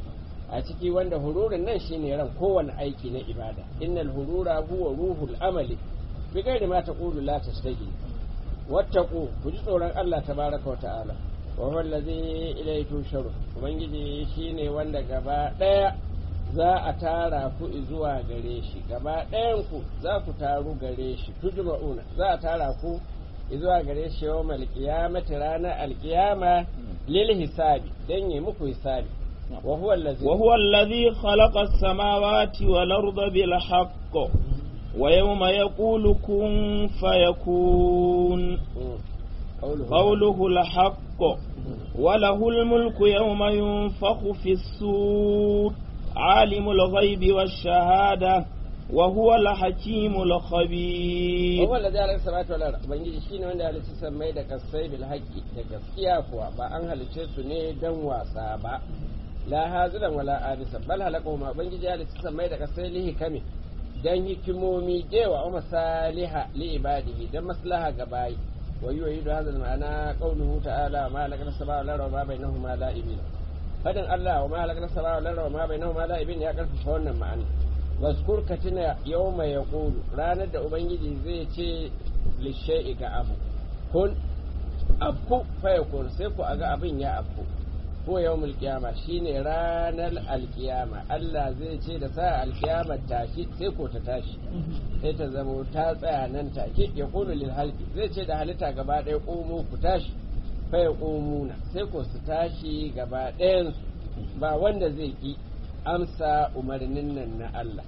B: a ciki wanda hururin nan shine ran kowane aiki na ibada innal hurura huwa ruhul amali bi gairi ma taqulu la tastagi wattaqu ku ji tsoron Allah tabaraka wa ta'ala wa huwa allazi ilayhi tusharu ubangiji shine wanda gaba daya za a tara ku zuwa gare shi gaba ɗayan ku za ku taru gare shi tujma'una za a tara ku zuwa gare shi yawmal qiyamati ranar alqiyama lil hisabi dan yi muku hisabi wa huwa allazi
A: وهو الذي خلق السماوات والأرض بالحق ويوم يقول كن فيكون
B: قوله
A: قوله الحق وله الملك يوم ينفخ في السور عالم الغيب والشهادة وهو الحكيم الخبير
B: وهو الذي على السماوات والارض ubangiji shine wanda ya halicci sammai da kasai bil haqqi da gaskiya kuwa ba an halicce su ne dan wasa ba la haziran wala adisa bal halaqahu ma ubangiji ya halicci sammai da kasai lihi kame dan hikimomi dewa wa masaliha li ibadihi dan maslaha ga bayi wa yu'idu hadha ma'ana qawluhu ta'ala ma halaqna as-samaa'a wal arda wa ma bainahuma la'ibin fadin Allah wa ma halaqna as-samaa'a wal arda wa ma bainahuma la'ibin ya karfafa wannan ma'ana waskur ka tuna yau mai ya ranar da ubangiji zai ce lishai ga abu kun abu faya kun sai ku aga abin ya abu ko yau mulkiyama shine ranar alkiyama Allah zai ce da sa alkiyama tashi sai ko ta tashi sai ta zamo ta tsaya nan take ya kulu lil halki zai ce da halitta gaba ɗaya ƙomo ku tashi faya ƙomuna sai ko su tashi gaba ɗayan ba wanda zai ki amsa umarnin nan na Allah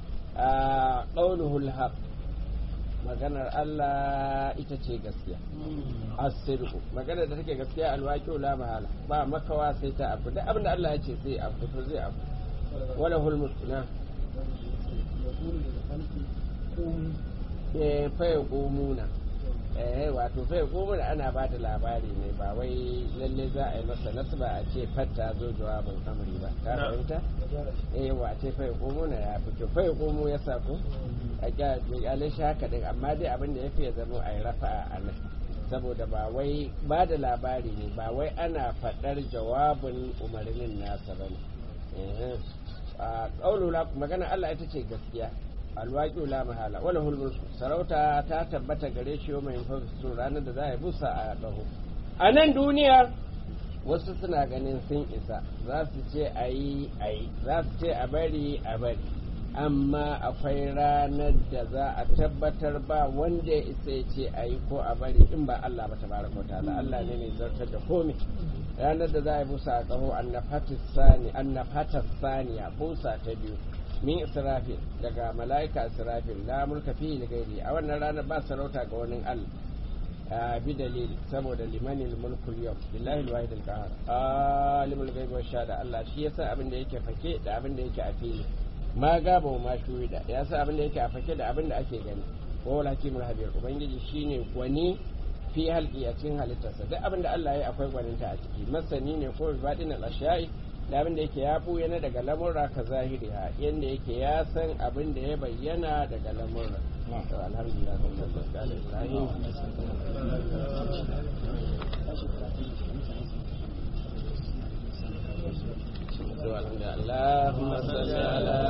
B: a ƙaunuhul haq maganar Allah ita ce gaskiya asirku maganar da take gaskiya alwaƙi la mahala ba makawa sai ta abu duk abinda Allah ya ce sai abu to zai abu wala hul mutuna eh fa yaqumuna eh wato fa yaqumuna ana ba da labari ne ba wai lalle za a yi masa nasba a ce fatta zo jawabin amri ba ka fahimta eh wa ce fa yaqumuna ya fito fa yaqumu ya sako a kyalin shi haka din amma dai abin da ya fi ya zama a yi rafa'a a nan saboda ba wai ba da labari ne ba wai ana faɗar jawabin umarnin nasa ba ne a ƙaunula magana Allah ita ce gaskiya alwaƙi la mahala wala hulmul sarauta ta tabbata gare shi yau mai fafisu ranar da za a yi busa a ɗaho a nan duniya wasu suna ganin sun isa za su ce a yi a yi za su ce a bari a bari amma akwai ranar da za a tabbatar ba wanda ya isa ya ce a yi ko a bari in ba Allah ba tabaraka wa ta'ala Allah ne mai zartar da komai ranar da za a yi busa a ƙaho annafatar saniya busa ta biyu min israfil daga mala'ika israfil la mulka fi da gairi a wannan ranar ba sarauta ga wani Allah bi dalil saboda limanin mulkul yau billahi alwahid alqahar alimul ghaibi wa shahada Allah shi yasa abin da yake fake da abin da yake a fili ma gaba ma shuhida ya sa abin da yake a fake da abin da ake gani wa wal hakimul habir ubangiji shine gwani fi halki a cikin halittarsa duk abin da Allah ya yi akwai gwaninta a ciki masani ne ko ibadin al-ashya'i da abin da yake ya buya na daga lamurra ka zahiri ha yanda yake ya san abin da ya bayyana daga lamurra to alhamdulillah sallallahu alaihi ibrahim اللهم صل على